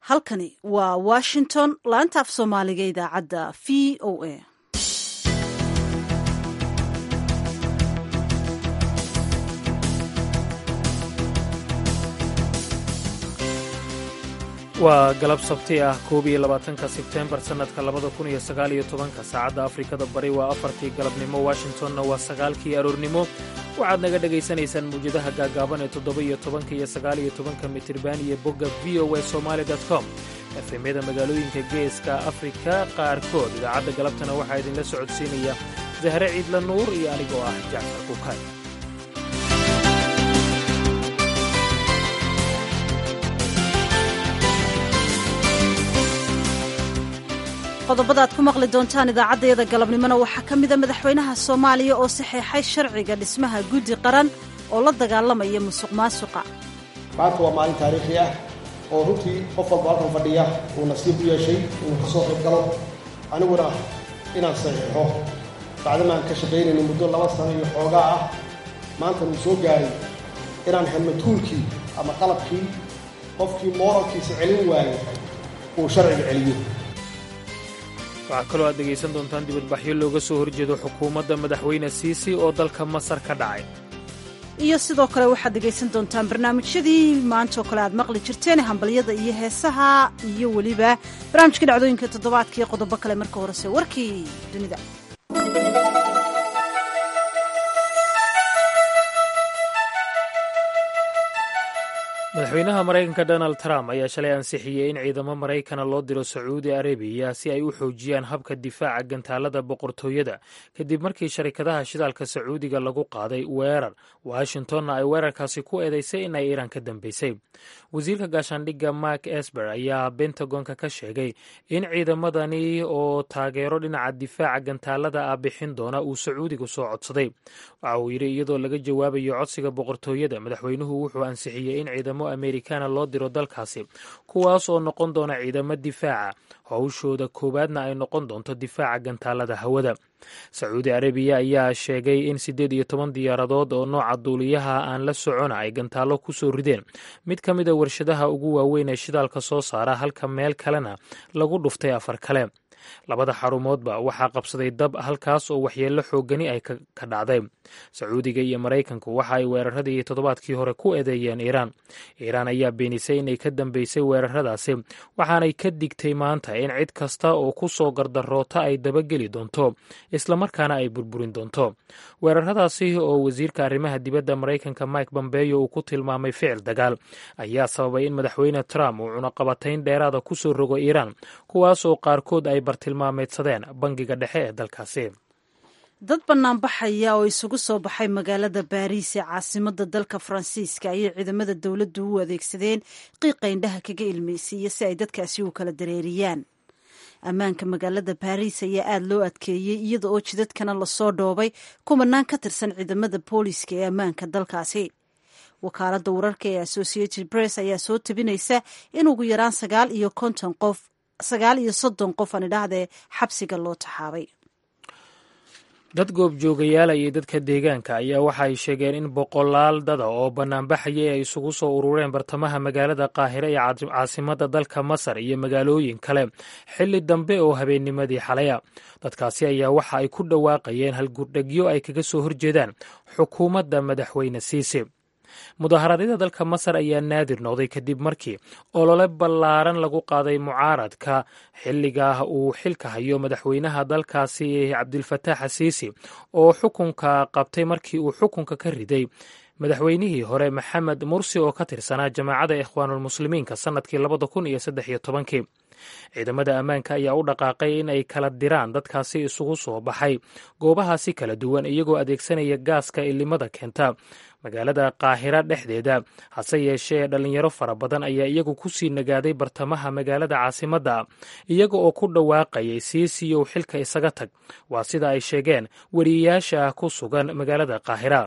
halkani waa washington laanta af soomaaliga idaacadda v o a waa galab sabti ah koob iyo labaatanka sebteembar sannadka labada kun iyo sagaal iyo tobanka saacadda afrikada bari waa afartii galabnimo washingtonna waa sagaalkii aroornimo waxaad naga dhegaysanaysaan mawjadaha gaagaaban ee toddoba iyo tobanka iyo sagaal iyo tobanka mitirban iyo bogga v o a somaali com efemyada magaalooyinka geeska afrika qaarkood idaacadda galabtana waxaa idinla socodsiinaya zahre ciidla nuur iyo anigoo ah jacfar kuukay qodobada aad ku maqli doontaan idaacaddayada galabnimona waxaa ka mida madaxweynaha soomaaliya oo saxeexay sharciga dhismaha guddi qaran oo la dagaalamaya musuq maasuqa maanta waa maalin taariikhi ah oo runtii qof walba halkan fadhiya uu nasiib u yeeshay inuu ka soo qayb galo aniguna inaan saxiixo bacdamaan ka shaqaynayna muddo laba sano iyo xoogaa ah maanta nuu soo gaaray inaan helno tuulkii ama qalabkii qofkii mooralkiisa celin waayay uu sharciga celiyo waxaa kaloo aad dhegaysan doontaan dibadbaxyo looga soo horjeedo xukuumadda madaxweyne siisi oo dalka masar ka dhacay iyo sidoo kale waxaad dhegaysan doontaan barnaamijyadii maantaoo kale aad maqli jirteen hambalyada iyo heesaha iyo weliba barnaamijka dhacdooyinka toddobaadka iyo qodobo kale marka horese warkii dunida madaxweynaha maraykanka donald trump ayaa shalay ansixiyey in ciidamo maraykana loo diro sacuudi arabiya si ay u xoojiyaan habka difaaca gantaalada boqortooyada kadib markii sharikadaha shidaalka sacuudiga lagu qaaday weerar washingtonna ay weerarkaasi ku eedaysay in ay iiraan ka dambeysay wasiirka gaashaandhigga mark esber ayaa bentagonka ka sheegay in ciidamadani oo taageero dhinaca difaaca gantaalada ah bixin doona uu sacuudigu soo codsaday waxa uu yidhi iyadoo laga jawaabayo codsiga boqortooyada madaxweynuhu wuxuu ansixiyey in ciidamo amerikana loo diro dalkaasi kuwaas oo noqon doona ciidamo difaaca howshooda koowaadna ay noqon doonto difaaca gantaalada hawada sacuudi arabiya ayaa sheegay in siddeed iyo toban diyaaradood oo nooca duuliyaha aan la socona ay gantaallo ku soo rideen mid ka mid a warshadaha ugu waaweyn ee shidaalka soo saara halka meel kalena lagu dhuftay afar kale labada xarumoodba waxaa qabsaday dab halkaas oo waxyeello xoogani ay ka dhacday sacuudiga iyo maraykanku waxa ay weeraradii toddobaadkii hore ku eedeeyeen iiraan iiraan ayaa beenisay inay ka dambeysay weeraradaasi waxaanay ka digtay maanta in cid kasta oo ku soo gardaroota ay dabageli doonto islamarkaana ay burburin doonto weeraradaasi oo wasiirka arrimaha dibadda maraykanka mike bombeyo uu ku tilmaamay ficil dagaal ayaa sababay in madaxweyne trump uu cunaqabatayn dheeraada ku soo rogo iiraan kuwaas oo qaarkood ay bartilmaameedsadeen bangiga dhexe ee dalkaasi dad banaanbaxaya oo isugu soo baxay magaalada baariis ee caasimada dalka faransiiska ayay ciidamada dowladdu u adeegsadeen qiiqa indhaha kaga ilmaysiiya si ay dadkaasi u kala dareeriyaan ammaanka magaalada baariis ayaa aada loo adkeeyey iyada oo jidadkana lasoo dhoobay kumanaan ka tirsan ciidamada booliiska ee ammaanka dalkaasi wakaaladda wararka ee associated press ayaa soo tabinaysa in ugu yaraan sagaal iyo konton qof sagaal iyo soddon qof aan idhaahdee xabsiga loo taxaabay dad goobjoogayaala iyo dadka deegaanka ayaa waxa ay sheegeen in boqolaal dada oo bannaanbaxaya ay isugu soo urureen bartamaha magaalada qaahire ee caasimadda dalka masar iyo magaalooyin kale xilli dambe oo habeennimadii xalaya dadkaasi ayaa waxa ay ku dhawaaqayeen halgurdhegyo ay kaga soo horjeedaan xukuumadda madaxweyne siisi mudaharaadyada dalka masar ayaa naadir noqday kadib markii olole ballaaran lagu qaaday mucaaradka xilligaa uu xilka hayo madaxweynaha dalkaasi cabdilfataax asiisi oo xukunka qabtay markii uu xukunka ka riday madaxweynihii hore maxamed mursi oo ka tirsanaa jamaacadda ikhwaanulmuslimiinka sannadkii labada kun iyo saddex iyo tobankii ciidamada ammaanka ayaa u dhaqaaqay in ay kala diraan dadkaasi isugu soo baxay goobahaasi kala duwan iyagoo adeegsanaya gaaska ilimada keenta magaalada qaahira dhexdeeda hase yeeshee dhalinyaro fara badan ayaa iyagu kusii nagaaday bartamaha magaalada caasimadda iyaga oo ku dhawaaqayay siisiyow xilka isaga tag waa sida ay sheegeen weriyayaasha ku sugan magaalada qaahira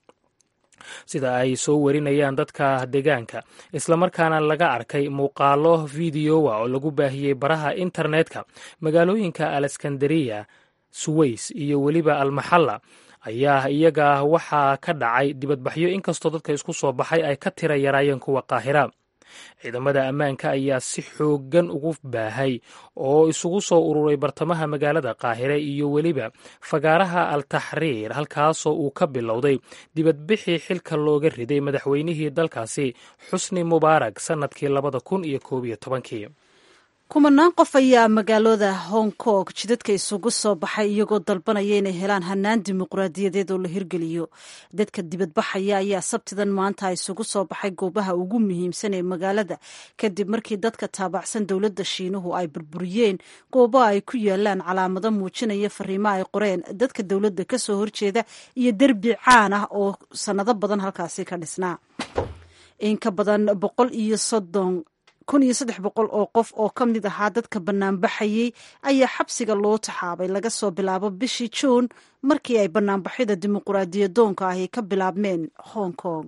sida ay soo warinayaan dadka deegaanka islamarkaana laga arkay muuqaalo fideowa oo lagu baahiyey baraha internetka magaalooyinka aleskandariya suweys iyo weliba almaxalla ayaa iyaga waxaa ka dhacay dibadbaxyo inkastoo dadka isku soo baxay ay ka tira yaraayeen kuwa qaahira ciidamada ammaanka ayaa si xooggan ugu baahay oo isugu soo ururay bartamaha magaalada qaahire iyo weliba fagaaraha al taxriir halkaasoo uu ka bilowday dibadbixii xilka looga riday madaxweynihii dalkaasi xusni mubaarak sannadkii labada kun iyo koob iyo tobankii kumanaan qof ayaa magaalada hong kong jidadka isugu soo baxay iyagoo dalbanaya inay helaan hanaan dimuqraadiyadeed oo la hirgeliyo dadka dibadbaxaya ayaa sabtidan maanta isugu soo baxay goobaha ugu muhiimsan ee magaalada kadib markii dadka taabacsan dowladda shiinuhu ay burburiyeen goobo ay ku yaalaan calaamado muujinaya fariimo ay qoreen dadka dowladda ka soo horjeeda iyo derbi caan ah oo sannado badan halkaasi ka dhisnaa in ka badan boqol iyo soddon kun iyo saddex boqol oo qof oo ka mid ahaa dadka banaanbaxayey ayaa xabsiga loo taxaabay laga soo bilaabo bishii juun markii ay banaanbaxyada dimuqraadiyadoonka ahi ka bilaabmeen hong kong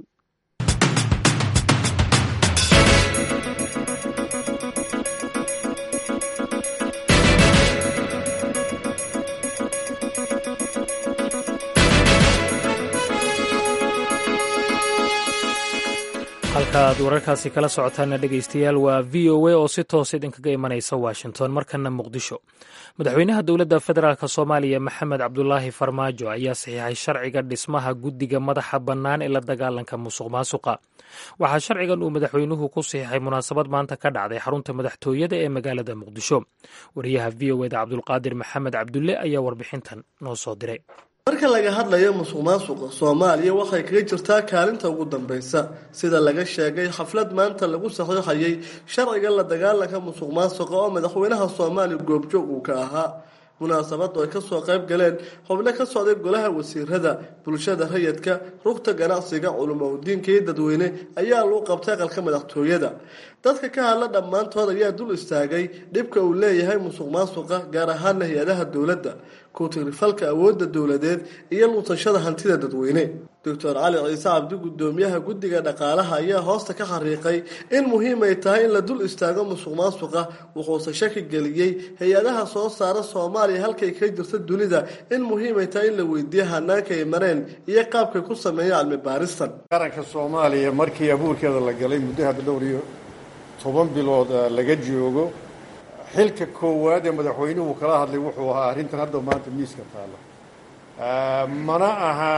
halka aad wararkaasi kala socotaana dhegaystayaal waa v o a oo si toos idinkaga imanaysa washington markana muqdisho madaxweynaha dowladda federaalk soomaaliya maxamed cabdulaahi farmaajo ayaa saxiixay sharciga dhismaha guddiga madaxa bannaan ee la dagaalanka musuq maasuqa waxaa sharcigan uu madaxweynuhu ku saxiixay munaasabad maanta ka dhacday xarunta madaxtooyada ee magaalada muqdisho wariyaha v o eda cabdulqaadir maxamed cabdulle ayaa warbixintan noo soo diray marka laga hadlayo musuq maasuqa soomaaliya waxay kaga jirtaa kaalinta ugu dambaysa sida laga sheegay xaflad maanta lagu saxiixayay sharciga la dagaalanka musuq maasuqa oo madaxweynaha soomaaliya goobjoog uu ka ahaa munaasabadu ay kasoo qayb galeen xubno ka socday golaha wasiirada bulshada rayidka rugta ganacsiga culumaudiinka iyo dadweyne ayaa lagu qabtay aqalka madaxtooyada dadka ka hadla dhammaantood ayaa dul istaagay dhibka uu leeyahay musuq maasuqa gaar ahaana hay-adaha dowladda ku-tigrifalka awoodda dowladeed iyo luutashada hantida dadweyne doctor cali ciise cabdi gudoomiyaha guddiga dhaqaalaha ayaa hoosta ka xariiqay in muhiim ay tahay in la dul istaago musuq maasuqa wuxuuse shaki geliyey hay-adaha soo saara soomaaliya halkay ka jirta dunida in muhiim ay tahay in la weydiiyo hanaanka ay mareen iyo qaabkay ku sameeya cilmi baaristan qaranka soomaaliya markii abuurkeeda la galay muddo hadda dhowr iyo toban bilood laga joogo xilka koowaad ee madaxweynuhu kala hadlay wuxuu ahaa arrintan hadda maanta miiska taalla mana aha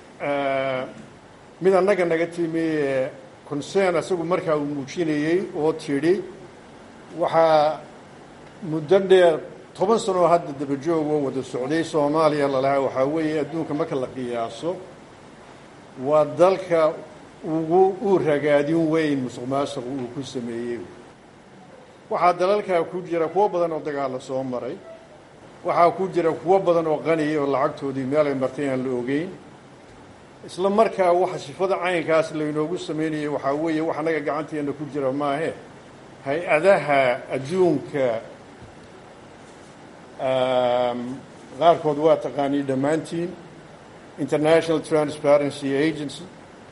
mid annaga naga timi concern isagu markaa uu muujinayey oo tidhi waxaa muddo dheer toban sanoo hadda dabajoog oo wada socday soomaaliya lalahaa waxaa weeye adduunka marka la qiyaaso waa dalka ugu uu ragaadin weyn musuq maasuq uu ku sameeyey waxaa dalalkaa ku jira kuwo badan oo dagaalla soo maray waxaa ku jira kuwo badan oo qaniya oo lacagtoodii meel ay martay aan la ogeyn isla markaa waxa sifada caynkaas laynoogu samaynayay waxaa weeye wax annaga gacanteena ku jira maahe hay-adaha adduunka qaarkood waa taqaanii dhammaantiin international transparency agency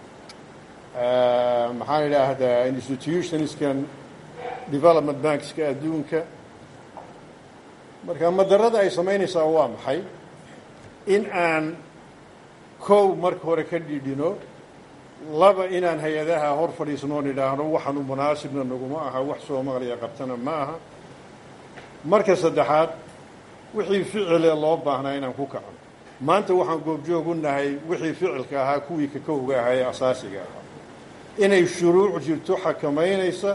maxaan idhaahdaa institutionskan development bankska adduunka marka madarada ay samaynaysaa waa maxay in aan kow marka hore ka dhidhino laba inaan hay-adaha hor fadhiisnoon idhaahno waxaanu munaasibna naguma aha wax soomaaliya qabtana ma aha marka saddexaad wixii ficile loo baahnaa inaan ku kacno maanta waxaan goobjoog u nahay wixii ficilka ahaa kuwii kakowga ahaa ee asaasiga ahaa inay shuruuc jirto xakamaynaysa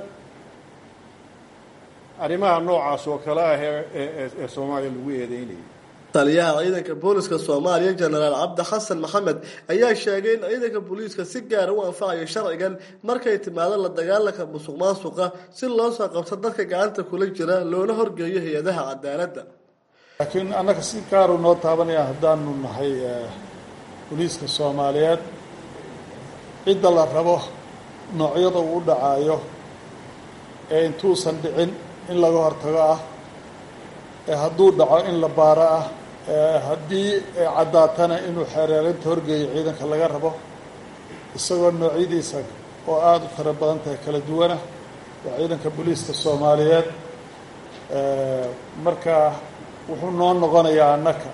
arrimaha noocaas oo kale ah ee soomaaliya lagu eedeynayay taliyaha ciidanka booliska soomaaliya jenaraal cabdi xasan maxamed ayaa sheegay in ciidanka booliiska si gaara u anfacayo sharcigan markay timaado la dagaalanka musuq maasuqa si loo soo qabto dadka gacanta kula jira loona horgeeyo hay-adaha cadaaladda laakiin annaga si gaaru noo taabanaya haddaanu nahay booliiska soomaaliyeed cidda la rabo noocyada uu u dhacaayo ee intuusan dhicin in laga hortago ah ee hadduu dhaco in la baaro ah ee haddii caddaatana inuu xeereerinta horgeeyo ciidanka laga rabo isagoo noocyadiisa oo aada u tiro badan tahay kala duwana waa ciidanka booliiska soomaaliyeed marka wuxuu noo noqonayaa annaka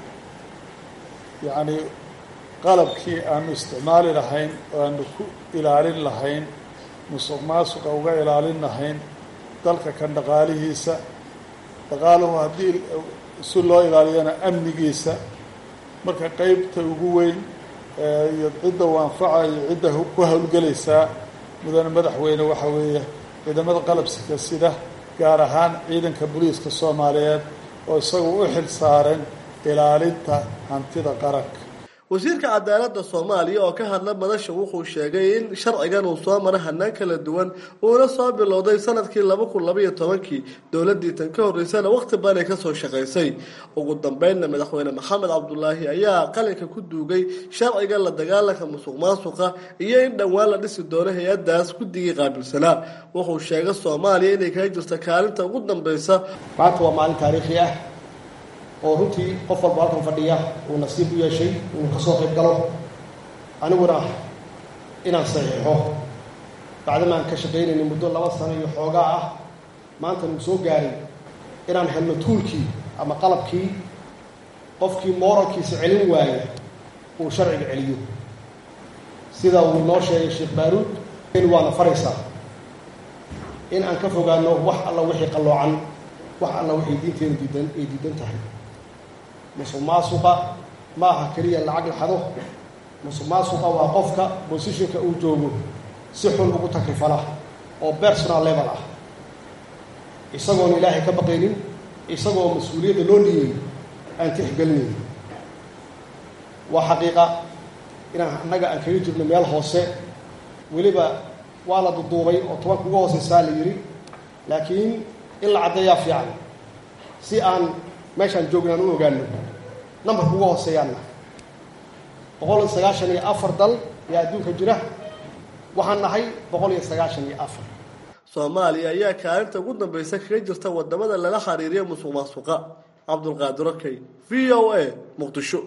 yacni qalabkii aanu isticmaali lahayn oo aanu ku ilaalin lahayn musuq maasuqa uga ilaalin lahayn dalka kan dhaqaalihiisa dhaqaaluhu haddii si loo ilaaliyana amnigiisa marka qeybta ugu weyn iyo cidda u anfaca iyo cidda ku howlgelaysaa mudane madaxweyne waxaa weeye ciidamada qalabsika sida gaar ahaan ciidanka booliiska soomaaliyeed oo isagu u xil saaren ilaalinta hantida qaranka wasiirka cadaaladda soomaaliya oo ka hadla madasha wuxuu sheegay in sharcigan uu soo maray hanaan kala duwan uuna soo bilowday sanadkii laba kun labaiyo tobankii dowladii tan ka horreysana waqti badanay kasoo shaqaysay ugu dambeynna madaxweyne maxamed cabdulaahi ayaa qalinka ku duugay sharciga la dagaalanka musuq maasuqa iyo in dhowaan la dhisi doono hay-adaas guddigii qaabilsanaa wuxuu sheegay soomaaliya inay kaga jirto kaalinta ugu dambeysa maanta waa maalin taariikhi ah oo runtii qof walba halkan fadhiya uu nasiib u yeeshay inuu ka soo qayb galo aniguna inaan saxiixo bacdama aan ka shaqaynayna muddo laba sano iyo xoogaa ah maanta nuu soo gaaray inaan helno tuulkii ama qalabkii qofkii mooralkiisa celin waaya uu sharciga celiyo sida uu noo sheegay sheekh baaruud waana faraysaa in aan ka fogaano wax alla wixii qalloocan wax alla waxay diinteenu diidan ay diidan tahay musuq maasuqa ma aha keliya lacag la xado musuq maasuqa waa qofka bosishinka uu joogo si xun ugu takrifala oo personal level ah isagoon ilaahay ka baqaynin isagoo mas-uuliyadda loo dhiibay aan tixgelinayn waa xaqiiqa inaan annaga aan kaga jirno meel hoose weliba waa la duduubay oo tobanka uga hooseysaa la yidhi laakiin in la caddeeyaa fiican si aan meeshaan joogna aan u ogaano nambarka uga hooseeyaanna boqol iyo sagaashan iyo afar dal ayaa adduunka jira waxaan nahay boqol iyo sagaashan iyo afar soomaaliya ayaa kaalinta ugu dambeysa kaga jirta wadamada lala xiriiriya musuq maasuqa cabdulqaadir okey v o a muqdisho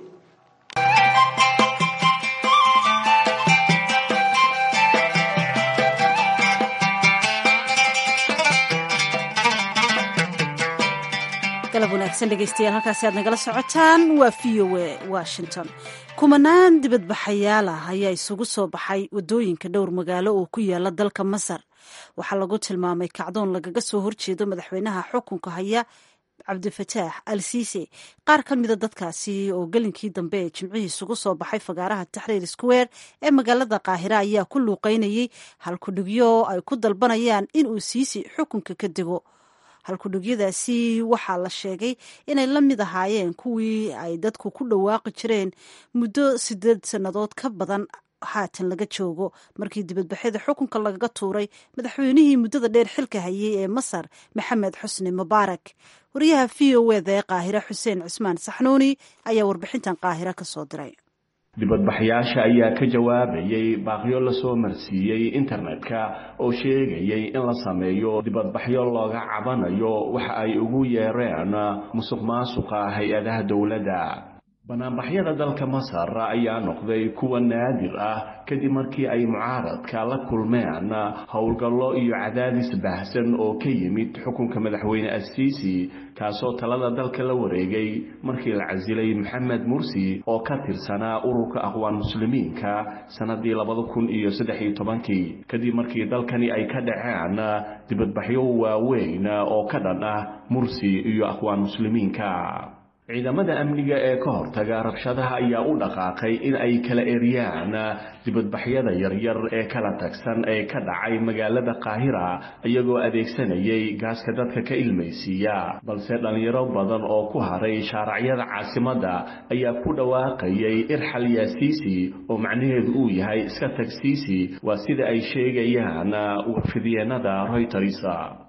galab wanaagsan dhegeystayaal halkaasi aad nagala socotaan waa v o a washington kumanaan dibadbaxayaal ah ayaa isugu soo baxay wadooyinka dhowr magaalo oo ku yaala dalka masar waxaa lagu tilmaamay kacdoon lagaga soo horjeedo madaxweynaha xukunka haya cabdifataax al siise qaar ka mida dadkaasi oo gelinkii dambe ee jimcihii isugu soo baxay fagaaraha taxriir square ee magaalada qaahira ayaa ku luuqeynayay halkudhigyo ay ku dalbanayaan inuu siisi xukunka ka dego halkudhigyadaasi waxaa la sheegay inay la mid ahaayeen kuwii ay dadku ku dhawaaqi jireen muddo sideed sannadood ka badan haatan laga joogo markii dibadbaxyada xukunka lagaga tuuray madaxweynihii muddada dheer xilka hayay ee masar maxamed xusni mubaarak wariyaha v o eda ee qaahire xuseen cismaan saxnuuni ayaa warbixintan qaahire ka soo diray dibadbaxyaasha ayaa ka jawaabayay baaqyo lasoo marsiiyey internetka oo sheegayay in la sameeyo dibadbaxyo looga cabanayo waxa ay ugu yeereen musuq maasuqa hay-adaha dowladda banaanbaxyada dalka masar ayaa noqday kuwa naadir ah kadib markii ay mucaaradka la kulmeen howlgallo iyo cadaadis baahsan oo ka yimid xukunka madaxweyne asiisi kaasoo talada dalka la wareegay markii la casilay maxamed mursi oo ka tirsanaa ururka aqwaan muslimiinka sannadii labada kun iyo saddex iyo tobankii kadib markii dalkani ay ka dhaceen dibadbaxyo waaweyn oo ka dhan ah mursi iyo aqwaan muslimiinka ciidamada amniga ee ka hortaga rabshadaha ayaa u dhaqaaqay in ay kala eriyaan dibadbaxyada yaryar ee kala tagsan ee ka dhacay magaalada qaahira iyagoo adeegsanayay gaaska dadka ka ilmaysiiya balse dhallinyaro badan oo ku haray shaaracyada caasimadda ayaa ku dhawaaqayay irxal yaasiisi oo macnaheedu uu yahay iska tag siisi waa sida ay sheegayaan warfidyeenada royters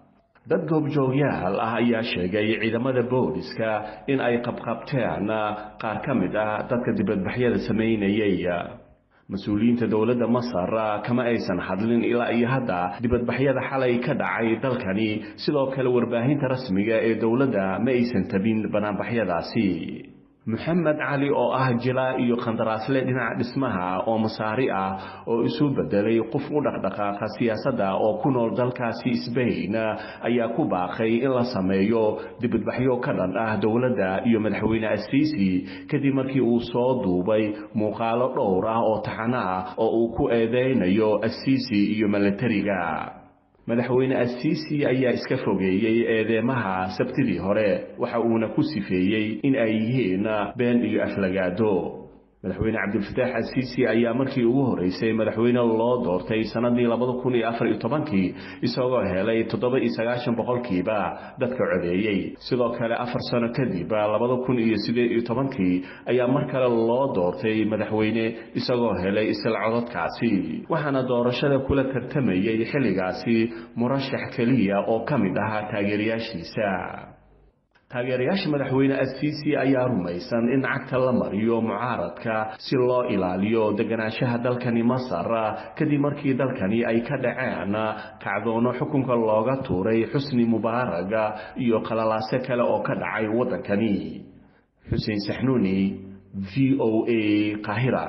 dad goobjoogyaal ah ayaa sheegay ciidamada booliska in ay qabqabteen qaar ka mid ah dadka dibadbaxyada samaynayay mas-uuliyiinta dowladda masar kama aysan hadlin ilaa iyo hadda dibadbaxyada xalay ka dhacay dalkani sidoo kale warbaahinta rasmiga ee dowladda ma aysan tabin banaanbaxyadaasi maxamed cali oo ah jilaa iyo khandaraasle dhinaca dhismaha oo masaari ah oo isu bedelay qof u dhaqdhaqaaqa siyaasadda oo ku nool dalkaasi sbain ayaa ku baaqay in la sameeyo dibadbaxyo ka dhan ah dowladda iyo madaxweyne asiisi kadib markii uu soo duubay muuqaalo dhowr ah oo taxano ah oo uu ku eedeynayo asiisi iyo milatariga madaxweyne asiisi ayaa iska fogeeyey eedeemaha sabtidii hore waxa uuna ku sifeeyey in ay yihiin been iyo aflagaado madaxweyne cabdilfataax asiisi ayaa markii ugu horeysay madaxweyne loo doortay sanadii labada kun iyo afar iyo tobankii isagoo helay toddoba iyo sagaashan boqolkiiba dadka codeeyey sidoo kale afar sano kadib labada kun iyo sideed iyo tobankii ayaa mar kale loo doortay madaxweyne isagoo helay isla cododkaasi waxaana doorashada kula tartamayey xilligaasi murashax keliya oo ka mid ahaa taageerayaashiisa taageerayaasha madaxweyne asiisi ayaa rumaysan in cagta la mariyo mucaaradka si loo ilaaliyo deganaanshaha dalkani masar kadib markii dalkani ay ka dhaceen kacdoono xukunka looga tuuray xusni mubaarag iyo qalalaase kale oo ka dhacay waddankani xuseen saxnuuni v o a qahira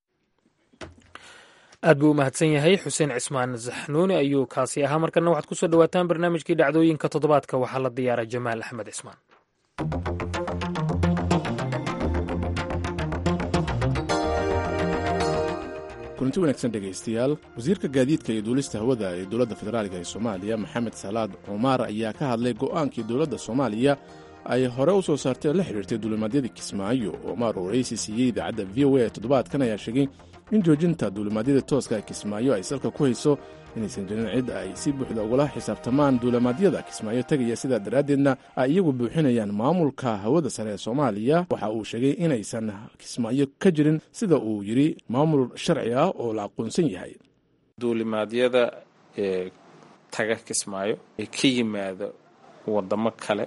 aad buu u mahadsan yahay xuseen cismaan saxnuuni ayuu kaasi ahaa markana waxaad kusoo dhawaataan barnaamijkii dhacdooyinka toddobaadka waxaa la diyaara jamaal axmed cismaan kulanti wanaagsan dhegaystayaal wasiirka gaadiidka iyo duulista hawada ee dowladda federaalk ee soomaaliya maxamed salaad cumaar ayaa ka hadlay go'aankii dowladda soomaaliya ay hore u soo saartay oo la xidhiirtay duulimaadyadii kismaayo cumaar oo waraysi siiyey idaacadda v o a toddobaadkan ayaa sheegay in joojinta duulimaadyada tooska ee kismaayo ay salka ku hayso inaysan jirin cid ay si buuxda ugula xisaabtamaan duulimaadyada kismaayo tegaya sidaa daraaddeedna ay iyagu buuxinayaan maamulka hawada sare ee soomaaliya waxa uu sheegay inaysan kismaayo ka jirin sida uu yidhi maamul sharci ah oo la aqoonsan yahay duulimaadyada ee taga kismaayo ee ka yimaada wadamo kale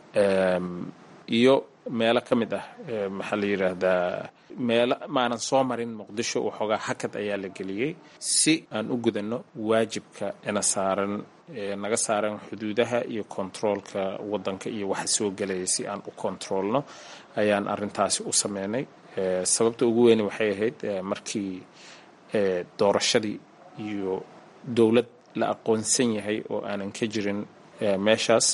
iyo meelo ka mid ah maxaa la yidhaahdaa meelo maanan soo marin muqdisho waxoogaa hakad ayaa la geliyey si aan u gudanno waajibka ina saaran naga saaran xuduudaha iyo kontaroolka waddanka iyo waxa soo gelaya si aan u kontaroolno ayaan arintaasi u sameynay sababta ugu weyne waxay ahayd markii doorashadii iyo dowlad la aqoonsan yahay oo aanan ka jirin meeshaas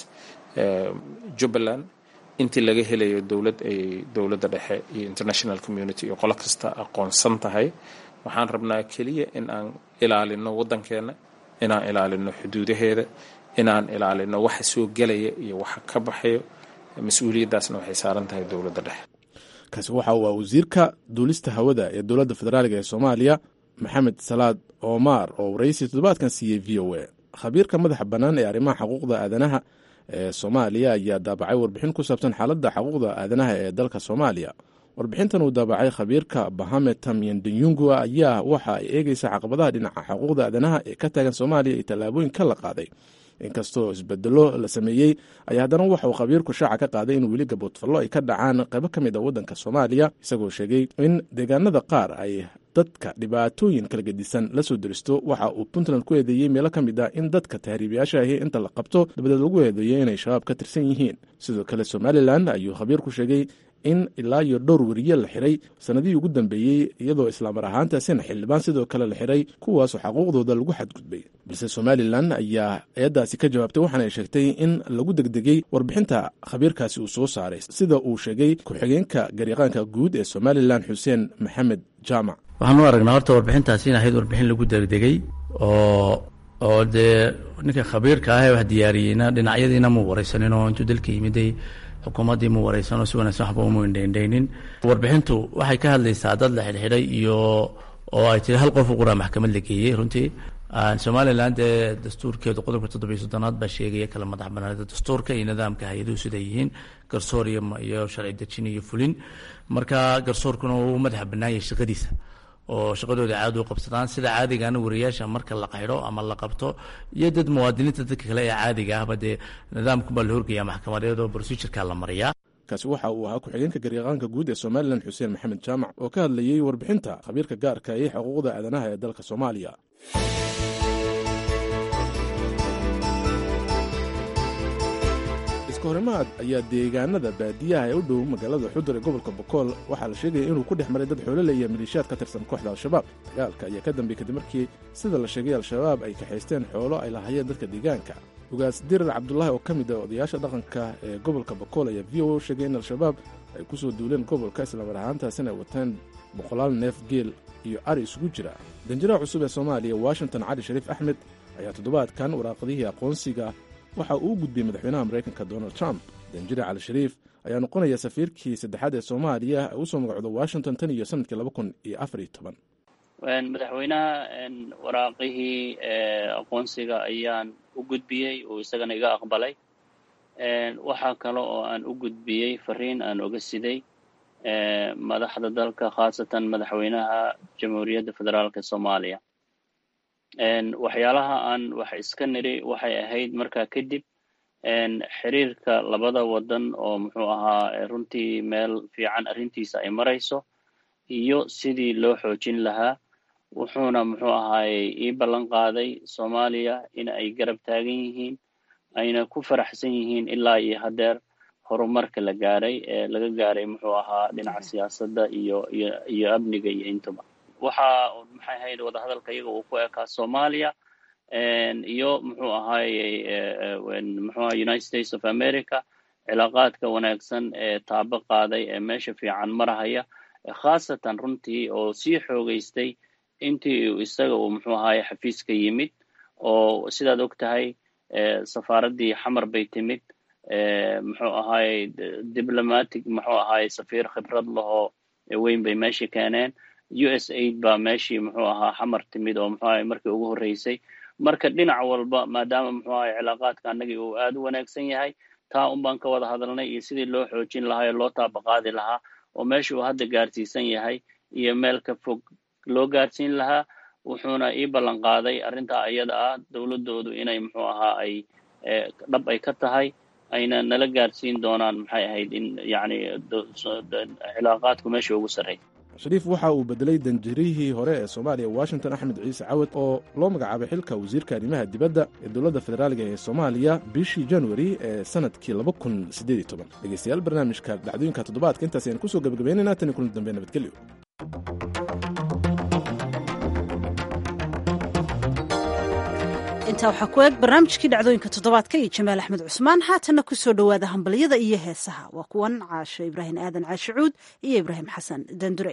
jubbaland intii laga helayo dowlad ay dowladda dhexe iyo international community iyo qolo kasta aqoonsan tahay waxaan rabnaa keliya in aan ilaalino waddankeenna inaan ilaalino xuduudaheeda inaan ilaalino waxa soo gelaya iyo waxa ka baxayo mas-uuliyaddaasna waxay saaran tahay dowladda dhexe kaasi waxa uu ah wasiirka duulista hawada ee dowladda federaaliga ee soomaaliya maxamed salaad omaar oo waraysi toddobaadkan siiyey v o a khabiirka madaxa bannaan ee arrimaha xuquuqda aadanaha ee soomaaliya ayaa daabacay warbixin ku saabsan xaaladda xuquuqda aadanaha ee dalka soomaaliya warbixintan uu daabacay khabiirka bahame tamyandanyungu ayaa waxa ay eegeysaa caqabadaha dhinaca xuquuqda aadanaha ee ka taagan soomaaliya iyo tallaabooyinka la qaaday inkastoo isbedelo la sameeyey ayaa haddana waxa uu khabiirku shaaca ka qaaday in weli gaboodfallo ay ka dhacaan qaybo ka mid a waddanka soomaaliya isagoo sheegay in deegaanada qaar ay dadka dhibaatooyin kala gedisan la soo deristo waxa uu puntland ku eedeeyey meelo ka mid ah in dadka tahriibayaasha ahi inta la qabto dabadeed lagu eedeeyo inay shabaab ka tirsan yihiin sidoo kale somalilan ayuu khabiirku sheegay in ilaa iyo dhowr weriye la xiray sanadihii ugu dambeeyey iyadoo islaamar ahaantaasina xildhibaan sidoo kale la xiray kuwaasoo xaquuqdooda lagu xadgudbay balse somalilan ayaa eeddaasi ka jawaabtay waxaana ay sheegtay in lagu degdegay warbixinta khabiirkaasi uu soo saaray sida uu sheegay ku-xigeenka garyaqaanka guud ee somalilan xuseen maxamed jaamac waxaan u aragnaa horta warbixintaasi in ahayd warbixin lagu degdegay oo oo dee ninka khabiirka ah ee wax diyaariyeyna dhinacyadiina mu waraysanin oo intuu dalka yimiday xukuumaddii mu waraysanoo si wanaagsan waxba umu indhaindhaynin warbixintu waxay ka hadlaysaa dad la xidhxidhay iyo oo ay tiri hal qof u quraa maxkamad la geeyey runtii somalilan dee dastuurkeedu qodobka toddobiyo soddonaad baa sheegaya kala madax banaanida dastuurka iyo nidaamka hay-aduhu siday yihiin garsoor iyo sharci dejin iyo fulin marka garsoorkuna uu madaxa bannaanyay shaqadiisa oo shaqadooda caadi u qabsadaan sida caadigaana wariyaasha marka la qaydho ama la qabto iyo dad muwaadiniinta dadka kale ee caadiga ahba dee nidaamkunbaa la horgaya maxkamadeed oo procedureka la mariyaa kaasi waxa uu ahaa ku-xigeenka garyaqaanka guud ee somalilan xuseen maxamed jaamac oo ka hadlayey warbixinta khabiirka gaarka ee xuquuqda aadanaha ee dalka soomaaliya iska horimaad ayaa deegaanada baadiyaha ee u dhow magaalada xudur ee gobolka bokool waxaa la sheegaya inuu ku dhex maray dad xoolole iyo maleeshiyaad ka tirsan kooxda al-shabaab dagaalka ayaa ka dambeeyey kadib markii sida la sheegay al-shabaab ay kaxaysteen xoolo ay lahaayeen dadka deegaanka ugaas dirar cabdulaahi oo ka mid ah odayaasha dhaqanka ee gobolka bokool ayaa v o u sheegay in al-shabaab ay ku soo duuleen gobolka islamar ahaantaasina ay wateen boqolaal neef geel iyo ari isugu jira danjiraha cusub ee soomaaliya washington cali shariif axmed ayaa toddobaadkan waraaqadihii aqoonsiga waxa uu u gudbiyey madaxweynaha maraykanka donald trump danjire cali shariif ayaa noqonaya safiirkii saddexaad ee soomaaliya ay usoo magacdo washington tan iyo sanadkii laba kun iyo afar iyo toban madaxweynaha waraaqihii aqoonsiga ayaan u gudbiyey uu isagana iga aqbalay waxaa kale oo aan u gudbiyey fariin aan oga siday madaxda dalka khaasatan madaxweynaha jamhuuriyadda federaalka soomaaliya waxyaalaha aan wax iska niri waxay ahayd markaa kadib xiriirka labada wadan oo muxuu ahaa runtii meel fiican arrintiisa ay marayso iyo sidii loo xoojin lahaa wuxuuna muxuu ahaayey ii ballan qaaday soomaaliya in ay garab taagan yihiin ayna ku faraxsan yihiin ilaa iyo haddeer horumarka la gaaray ee laga gaaray muxuu ahaa dhinaca siyaasadda iyo iyo iyo amniga iyo intuba waxa maxay ahayd wadahadalka iyaga uu ku ekaa soomaaliya iyo muxuu ahaayey muxuu aha united states of america cilaaqaadka wanaagsan ee taabo qaaday ee meesha fiican marahaya khaasatan runtii oo sii xoogeystay intii isaga uu muxuu ahaye xafiiska yimid oo sidaad og tahay safaaraddii xamar bay timid muxuu ahaayey diplomatic muxuu ahaayey safiir khibrad lahoo weyn bay meeshii keeneen u s aid baa meeshii muxuu ahaa xamar timid oo muxuu ahaye markii ugu horreysay marka dhinac walba maadaama muxuu ahaye cilaaqaadka annagii uu aad u wanaagsan yahay taa un baan ka wada hadalnay iyo sidii loo xoojin lahaa ee loo taabaqaadi lahaa oo meesha uu hadda gaarsiisan yahay iyo meel ka fog loo gaarsiin lahaa wuxuuna ii ballan qaaday arrintaa iyada ah dowladdoodu inay muxuu ahaa ay dhab ay ka tahay ayna nala gaarsiin doonaan maxay ahayd in yacni cilaaqaadku meesha ugu sarreey shariif waxa uu bedelay danjirihii hore ee soomaaliya washington axmed ciise cawad oo loo magacaabay xilka wasiirka arrimaha dibadda ee dowladda federaaliga ee soomaaliya bishii januari ee sanadkii laba kun siddeed iyo toban dhegeystayaal barnaamijka dhacdooyinka toddobaadka intaas ayaan kusoo gebagabaynaynaa tan iyo kulan dambe nabadgelyo intaa waxaa ku eeg barnaamijkii dhacdooyinka toddobaadka iyo jamaal axmed cusmaan haatanna ku soo dhowaada hambalyada iyo heesaha waa kuwan caasho ibraahim aadan caashicuud iyo ibraahim xasan dandure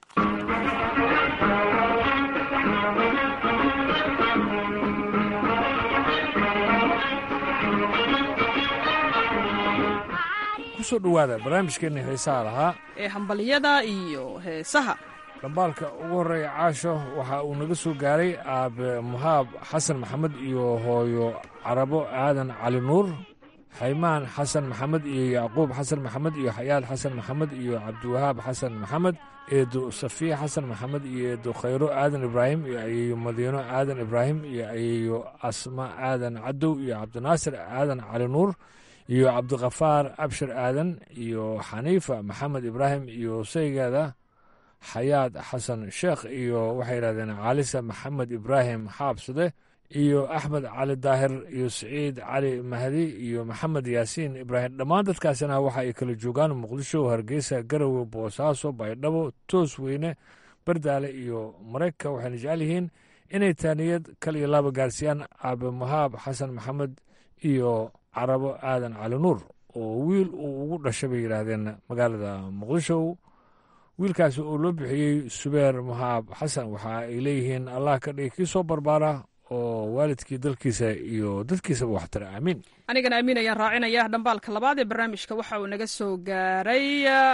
kusoo dhowaada barnaamijkeenna heesaha lahaa ee hambalyada iyo heesaha dhambaalka ugu horreeya caasho waxa uu naga soo gaaray aabe muhaab xasan maxamed iyo hooyo carabo aadan cali nuur xaymaan xasan maxamed iyo yacquub xasan maxamed iyo xayaad xasan maxamed iyo cabdiwahaab xasan maxamed eedo safiya xasan maxamed iyo eedo khayro aadan ibraahim iyo ayeeyo madiino aadan ibraahim iyo ayeeyo asma aadan cadow iyo cabdinaasir aadan cali nuur iyo cabdikhafaar abshir aadan iyo xaniifa maxamed ibraahim iyo saygeeda xayaad xasan sheekh iyo waxay yidhahdeen caalisa maxamed ibraahim xaabsade iyo axmed cali daahir iyo siciid cali mahdi iyo maxamed yaasiin ibraahim dhammaan dadkaasina waxa ay kala joogaan muqdisho hargeysa garowe boosaaso baydhabo toos weyne bardaale iyo maraykanka waxayna jecel yihiin inay taaniyad kal iyo laaba gaarsiiyaan aabe mahaab xasan maxamed iyo carabo aadan cali nuur oo wiil uu ugu dhashay bay yidhaahdeen magaalada muqdisho wiilkaasi oo loo bixiyey subeer mahaab xasan waxa ay leeyihiin allah ka dhigi kii soo barbaara oo waalidkii dalkiisa iyo dadkiisaba waxtara aamiin anigana amiin ayaan raacinaya dhambaalka labaad ee barnaamijka waxa uu naga soo gaaray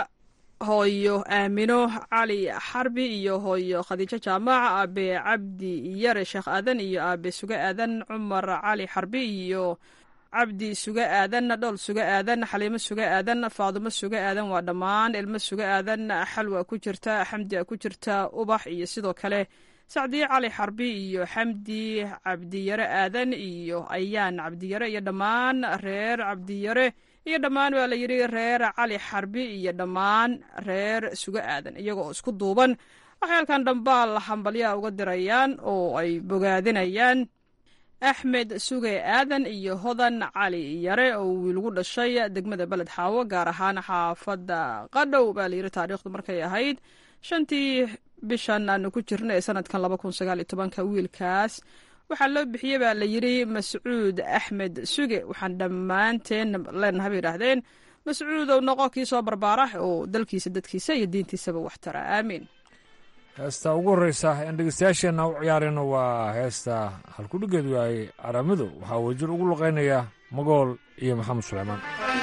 hooyo aamino cali xarbi iyo hooyo khadiijo jaamac aabe cabdi yare sheekh aadan iyo aabe suge aadan cumar cali xarbi iyo cabdi suge aadan dhool suge aadan xaliimo suge aadan faadumo suge aadan waa dhammaan ilmo suge aadan xalwa ku jirta xamdia ku jirta ubax iyo sidoo kale sacdiye cali xarbi iyo xamdi cabdiyare aadan iyo ayaan cabdiyare iyo dhammaan reer cabdiyare iyo dhammaan waa la yidhi reer cali xarbi iyo dhammaan reer suge aadan iyaga oo isku duuban waxay halkan dhambaal hambalyaha uga dirayaan oo ay bogaadinayaan axmed suge aadan iyo hodan cali yare oo wiilgu dhashay degmada beled xaawo gaar ahaan xaafadda qadhow baa layidhi taariikhdu markay ahayd shantii bishan aanu ku jirna ee sanadkan laba kun sagaal iyo tobanka wiilkaas waxaa loo bixiyey baa la yidhi mascuud axmed suge waxaan dhammaanteen leenaha bay yidhaahdeen mascuud ou noqo kii soo barbaara oo dalkiisa dadkiisa iyo diintiisaba wax tara aamiin heesta ugu horreysa aan dhegeystayaasheenna u ciyaarayno waa heesta halkudhigeedu yahay aramido waxaa wajir ugu luqaynaya magool iyo maxamed suleymaan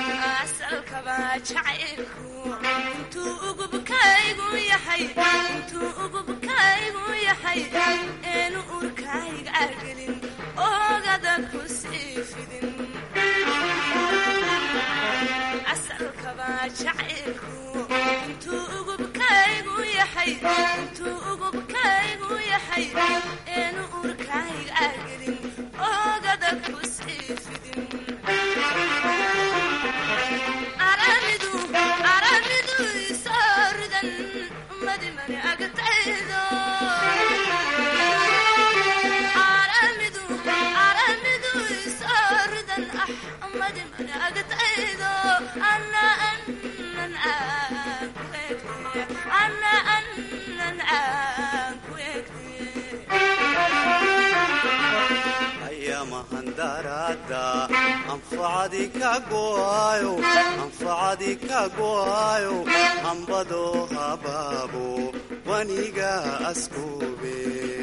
anfacadi ka go'ayo hambado habaabo waniga askube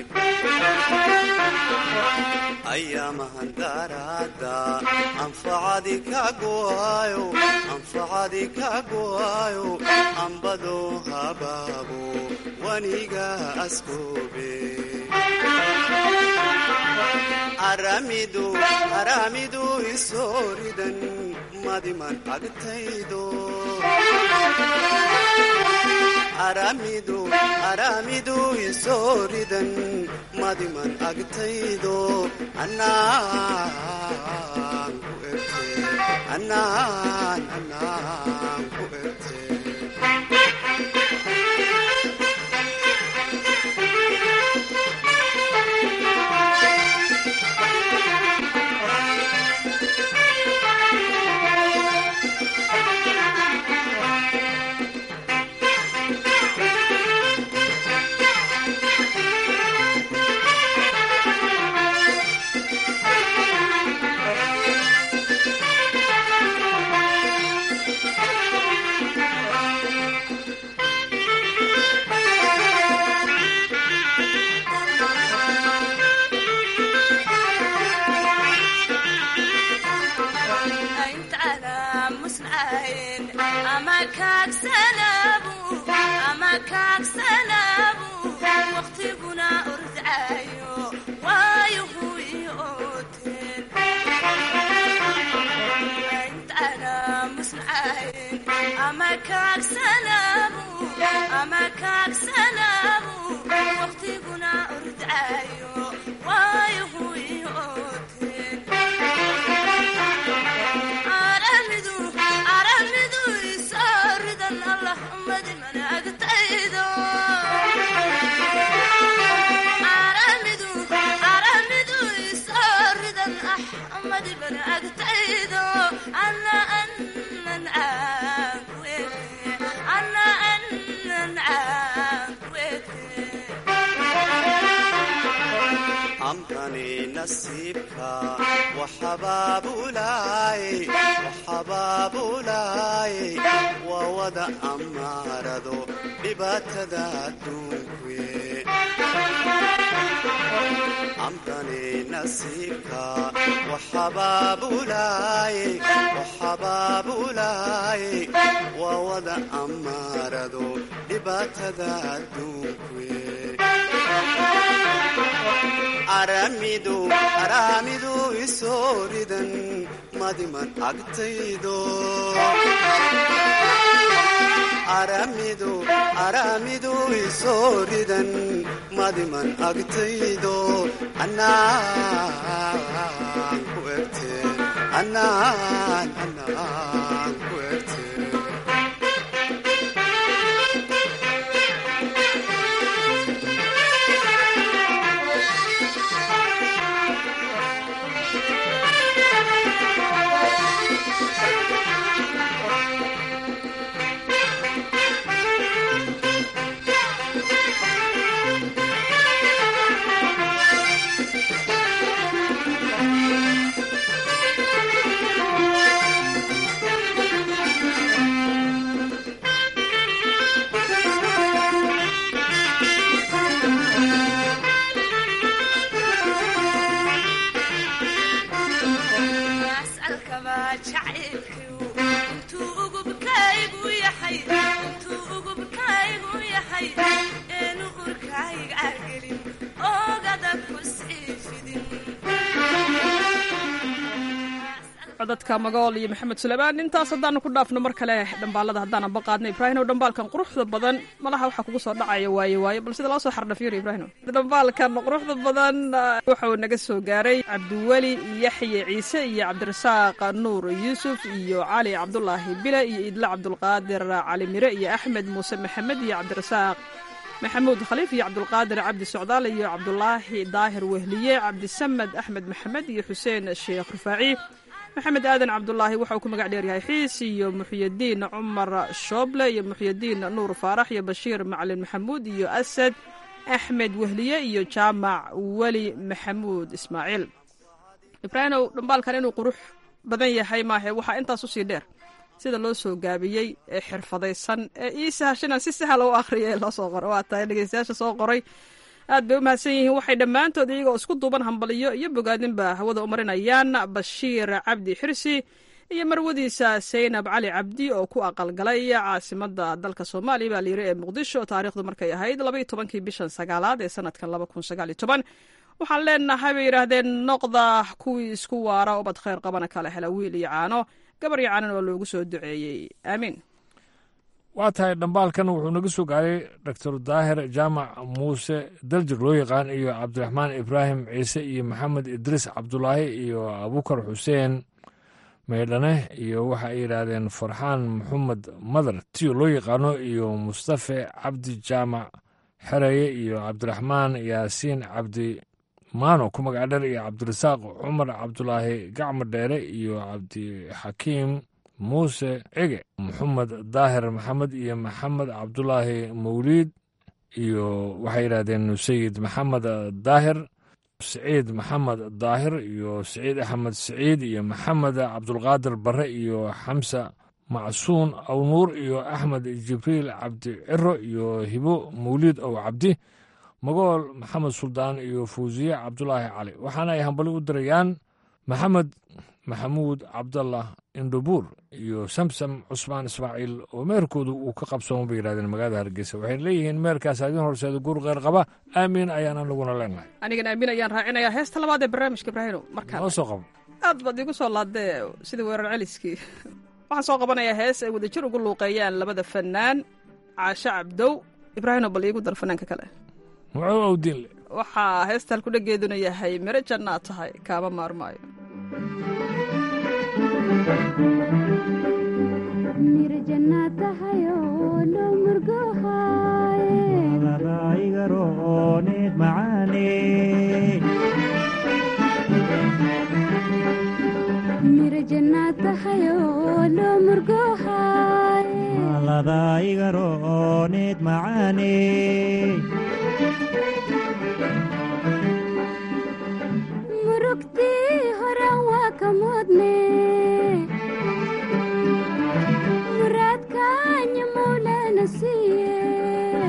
ayamahandarada anfacadi ka go'ayo anfacadi ka go'ayo hambado habaabo waniga askube aramidu aramidu isooridan madiman agtaydo aramidu aramidu isooridan madiman agtaydo anaan ku erte anaan anaan ku erte wawada amaarado dhibaatada adduunkuye amkani nasiibka waxabaabulaaye waxabaabulaaye wawada amaarado dhibaatada adduunkuye aramidu aramidu isooridan madiman agtaydo aramidu aramidu isooridan madiman agtaydo anaan ku erte anaan anaan ku erte codadka magool iyo maxamed suleymaan intaas haddaanu ku dhaafno mar kale dhambaalada haddaan amba qaadno ibraahimow dhambaalkan quruxda badan malaha waxaa kugu soo dhacaya waaye waaye bal sida loo soo xardhafiyo ibraahimow dhambaalkan quruxda badan wuxuu naga soo gaaray cabdiweli yaxye ciise iyo cabdirasaaq nuur yuusuf iyo cali cabdulaahi bile iyo idle cabdulqaadir cali mire iyo axmed muuse maxamed iyo cabdirasaaq maxamuud khaliif iyo cabdulqaadir cabdi socdaal iyo cabdulaahi daahir wehliye cabdisamed axmed maxamed iyo xuseen sheekh rufaaci maxamed aadan cabdulaahi waxa uu ku magac dheeryahay xiis iyo muxyadiin cumar shooble iyo muxyadiin nuur faarax iyo bashiir macalin maxamuud iyo asad axmed wehliye iyo jaamac weli maxamuud ismaaciil ibraahimow dhambaalkan inuu qurux badan yahay maahe waxaa intaas usii dheer sida loo soo gaabiyey ee xirfadaysan ee ii sahashanan si sahla u akhriya ee loo soo qoray waa tahay dhegeystayaasha soo qoray aad bay u mahadsan yihiin waxay dhammaantood iyagoo isku duuban hambaliyo iyo bogaadinba hawada u marinayaan bashiir cabdi xirsi iyo marwadiisa saynab cali cabdi oo ku aqalgalay caasimada dalka soomaaliya baa layiri ee muqdisho taariikhdu markay ahayd labaiyo tobankii bishan sagaalaad ee sanadkan laba kun sagaaliyo toban waxaan leenahay bay yidhaahdeen noqda kuwii isku waara ubad khayr qabana kala hela wiil iyo caano gabar iyo caanan oo loogu soo duceeyey aamiin waa tahay dhambaalkan wuxuu naga soo gaaray doctor daahir jaamac muuse daljir loo yaqaan iyo cabdiraxmaan ibraahim ciise iyo maxamed idriis cabdulaahi iyo abukar xuseen maydhane iyo waxa ay yidhaahdeen farxaan maxamed madar tiyo loo yaqaano iyo mustafe cabdi jaamac xereye iyo cabdiraxmaan yaasiin cabdi maano ku magac dher iyo cabdirasaaq cumar cabdulaahi gacmo dheere iyo cabdixakiim muuse cege maxamed daahir maxamed iyo maxamed cabdulaahi mawliid iyo waxay yidhahdeen sayid maxamed daahir siciid maxamed daahir iyo siciid axmed siciid iyo maxamed cabdulqaadir barre iyo xamsa macsuun awnuur iyo axmed jibriil cabdi ciro iyo hibo mawliid ow cabdi magool maxamed suldaan iyo fawsiye cabdulaahi cali waxaana ay hambali u dirayaan maxamed maxamuud cabdallah indhobuur iyo samsam cusmaan ismaaciil oo meerkoodu uu ka qabsooma bay yidhahdeen magaalada hargeysa waxay leeyihiin meerkaas adin horseeda guur kheyr qaba aamiin ayaan anaguna leenahay anigan aamin ayaan raacinayaa heesta labaad ee barnaamijka ibraahino markaa noo soo qabo aad baad igu soo laadee sidii weerar celiskii waxaan soo qabanayaa hees ay wadajir ugu luuqeeyaan labada fanaan caasho cabdow ibraahino bal iigu dar fanaanka kale muxuu awdiinle waxaa heesta halkudhageeduna yahay miro jannaad tahay kaama maarmaayo mirjannaatahayoolomurgohayeagarooned macaane mirjannaatahayoolomurgohaye ladaigarooned macaane murugtii horan waa ka mudne muraadkaanya mawlana siiye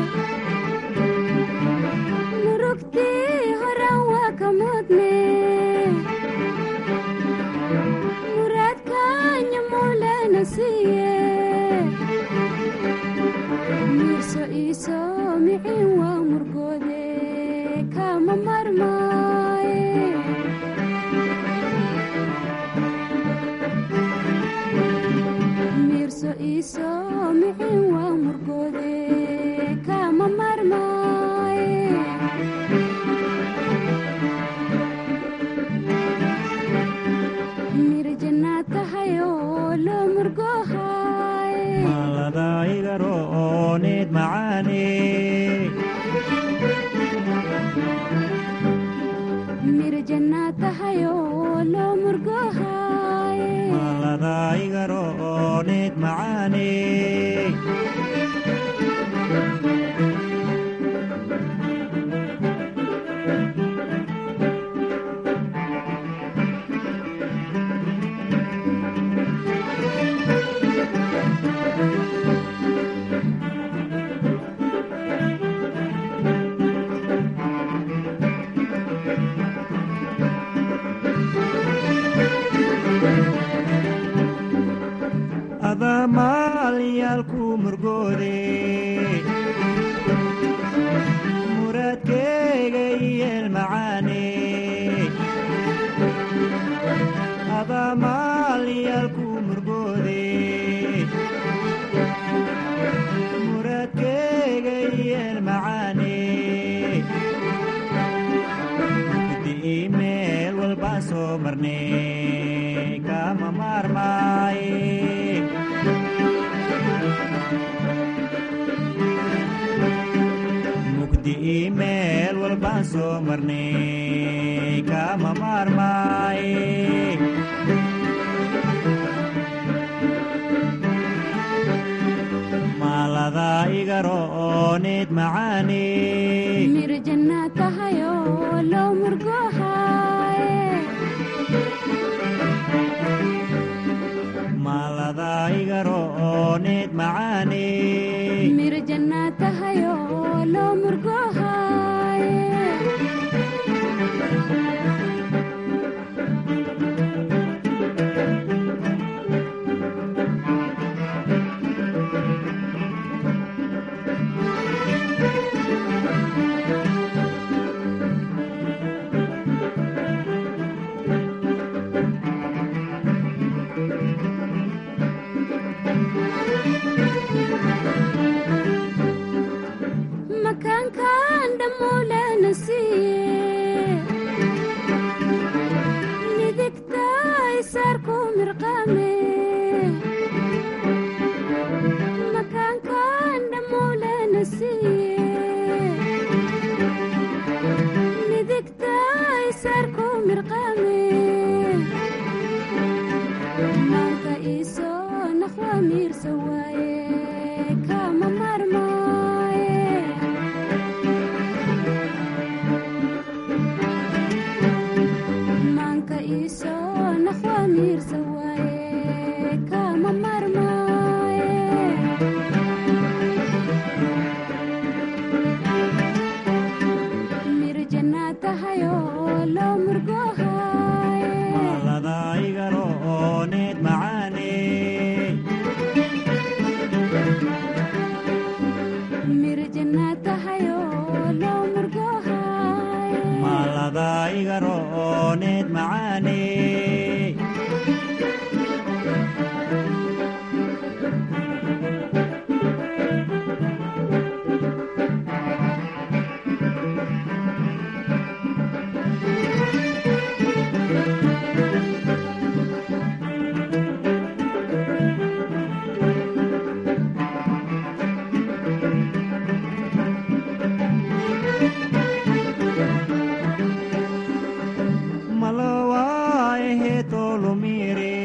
murugtii horan waa ka mudne muraadkaanya mawlana siiye miirso iiso micin waa murgoode kama marmaaye miirso iiso micin waa murgoode kama marmaaye mirjannaad tahayoo loo murgohaye maladaigarooned macaane mirjannaad tahayoo loo murgohaye maladaigarooned macaane maalyaalku murgoode muradkeyga yeel macaane gudi meel walbaan soo marne kama maarmaaye mugdi meel walbaan soo marne kama maarmaaye maalada igarooneed macaane mir jannaad tahayo loo murgohaye maalada igarooneed macaane mir jannaad tahayo loo murgohaye makaankan dhammuulana siiye midigta isaarku mirqaame makaankan dhammuulana siiye midigta isaarku mirqaame maanka iisoo naqwa miirsa waaye kama marmaaye maanka iisoo naqwa miirsa waaye kama marmaaye mir jannaad tahayo loo murgohaye maalada igarooneed macaane mir jannaad tahayo loo murgohaye maalada igarooneed macaane malowaahe tolumire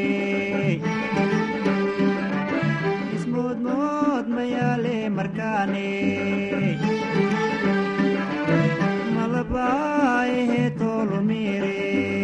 ismoodmood mayaale markaane malabaahe tolumire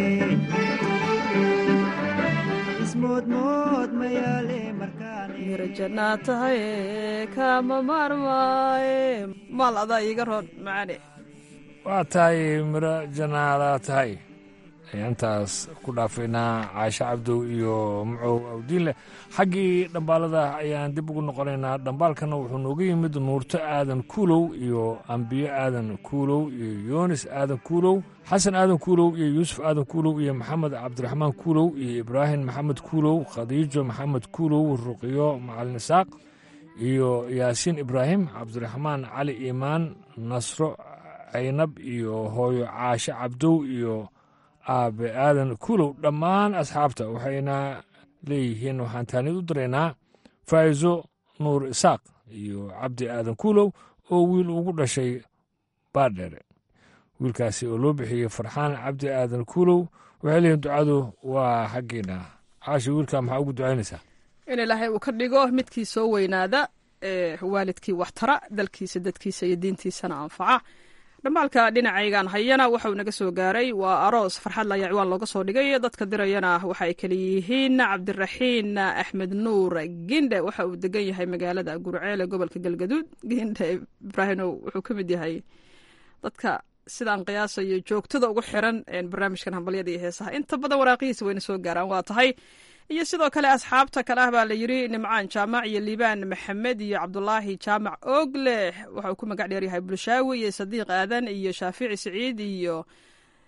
ismoodmood mayaale markaane mira jannaad tahay kama maarmaaye maal adaa iiga roon macaane waa tahay miro janaadaa tahay ayaantaas ku dhaafaynaa caashe cabdow iyo mucow awdiinleh xaggii dhambaalada ayaan dib ugu noqonaynaa dhambaalkana wuxuu nooga yimid nuurto aadan kuulow iyo ambiyo aadan kuulow iyo yoonis aadan kuulow xasan aadan kuulow iyo yuusuf aadan kuulow iyo maxamed cabdiraxmaan kuulow iyo ibraahim maxamed kuulow khadiijo maxamed kuulow ruqiyo macalin isaaq iyo yaasiin ibraahim cabdiraxmaan cali iimaan nasro caynab iyo hooyo caashe cabdow iyo aabe aadan kuulow dhammaan asxaabta waxayna leeyihiin waxaan taanid u diraynaa faa'izo nuur isaaq iyo cabdi aadan kuulow oo wiil ugu dhashay baadheere wiilkaasi oo loo bixiyey farxaan cabdi aadan kuulow waxay leeyihin ducadu waa xaggeena caashi wiilkaa maxaa ugu ducaynaysaa in ilaahay uu ka dhigo midkii soo weynaada ee waalidkii waxtara dalkiisa dadkiisa iyo diintiisana anfaca dhambaalka dhinacaygan hayana waxauu naga soo gaaray waa aroos farxad layaa ciwaan looga soo dhigay dadka dirayana waxa ay kala yihiin cabdiraxiin axmed nuur gindhe waxa uu degan yahay magaalada gurceele gobolka galgaduud gindhe ibraahimow wuxuu ka mid yahay dadka sidaan qiyaasayo joogtada ugu xiran barnaamijkan hambalyada iyo heesaha inta badan waraaqihiisa wayna soo gaaraan waa tahay iyo sidoo kale asxaabta kale ah baa la yidri nimcaan jaamac iyo liibaan maxamed iyo cabdulaahi jaamac oogleh waxa uu ku magac dheer yahay bulshaawi iyo sadiiq aadan iyo shaafici siciid iyo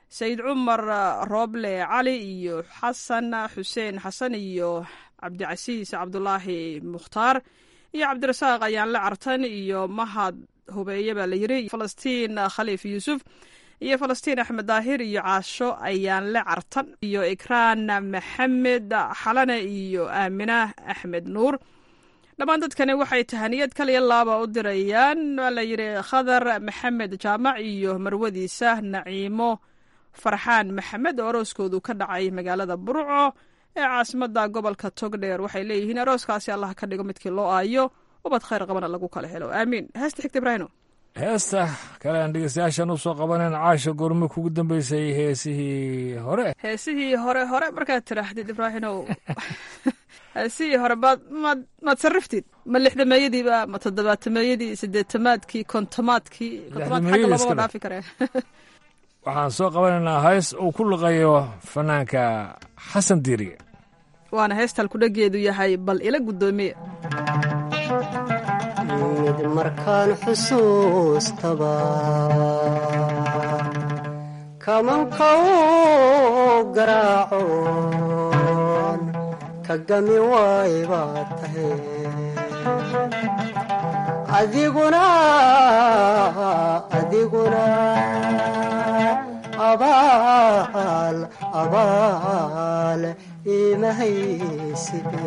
sayid cumar rooble cali iyo xasan xuseen xasan iyo cabdicasiis cabdulaahi mukhtaar iyo cabdirasaaq ayaanle cartan iyo mahad hubeeye baa la yiri falastiin khaliif yuusuf iyo falastiin axmed daahir iyo caasho ayaanle cartan iyo ikraan maxamed xalane iyo aamina axmed nuur dhammaan dadkani waxay tahaniyad kaliya laaba u dirayaan waa la yidhi khadar maxamed jaamac iyo marwadiisa naciimo farxaan maxamed oo arooskoodu ka dhacay magaalada burco ee caasimada gobolka togdheer waxay leeyihiin arooskaasi allah ka dhigo midkii loo aayo ubad khayr qabana lagu kala helo aamiin heesta xigta ibraahino heesta kale aan dhegeystayaashan usoo qabaneen caasha goorme kugu dambeysay heesihii hore heesihii hore hore markaad tiraahdid ibraahinow heesihii hore maad maad maad sarriftid ma lixdameeyadiiba ma toddobaatameeyadii sideetamaadkii kontomaadkii kontomaad xagga loomaba dhaafi karee waxaan soo qabanaynaa hees uu ku luqayo fanaanka xasan diiriye waana heesta halkudhageedu yahay bal ila guddoomiye mid markaan xusuustaba kamanka u garaacoon ka gami waay baad tahay adiguna adiguna abaal abaal imahaysid